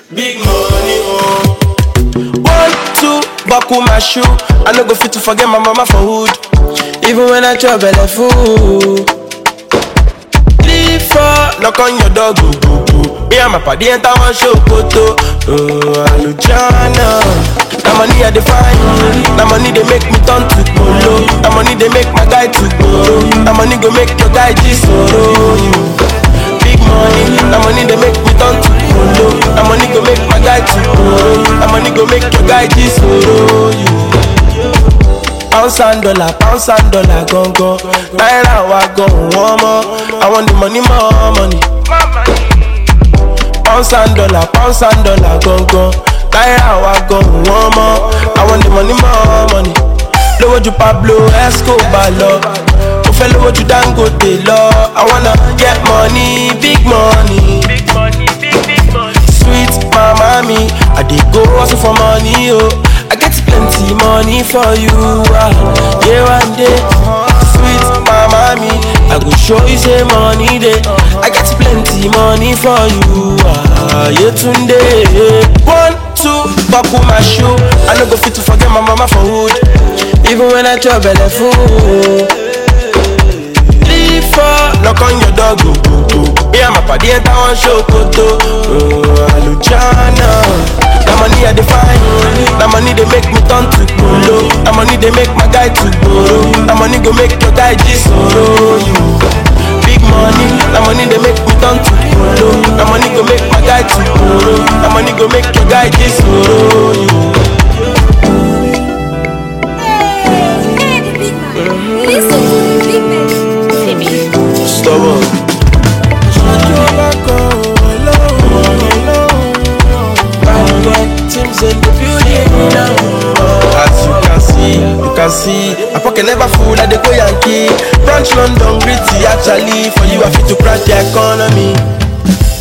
Big money, oh. One, two, buckle my shoe. I no go fit to forget my mama for hood. Even when I chop belle full. Three, four, knock on your door, go, go, go. Me and my party enter one show, photo. Oh, Alujana. That money I define. That money they make me turn to polo. That money they make my guy to go. That money go make your guy G-Soro. You. Big money, that money they make me turn to polo. That money go make my guy to go. That money go make your guy G-Soro. You. Pounds and dollar, pounds and dollar, gone gone. Naira wa gone one more. I want the money, more money. Pounds and dollar, pounds and dollar, gone gone. Naira wa gone one more. I want the money, more money. Lówó ju Pablo Escobar lọ. Mo fẹ́ lówó ju Dangote lọ. I wanna get money, big money. Big money, big, big money. Sweet mama me, I dey go hustle for money, oh. I get plenty money for you, ah. Yeah, one day. Sweet mama me, I go show you say money dey. I get plenty money for you, ah. Yeah, tunde. One, two, buckle my shoe. I no go fit to forget my mama for hood. Even when I chop belle full. Three, four, knock on your door, go, go, go. Me and my party enter one show, photo. Oh, Alujana. That money I define. That money they make me turn to polo. That money they make my guy to borrow. That money go make your guy G-Soro. You. Big money, that money they make me turn to polo. That money go make my guy to borrow. That money go make your guy G-Soro. You. Hey, the big man. Listen to the big man. See me. Stubborn. Teams in the building now. As you can see, you can see, my pocket never full like the go Yankee. Branch London gritty actually. For you, I fit to crack the economy.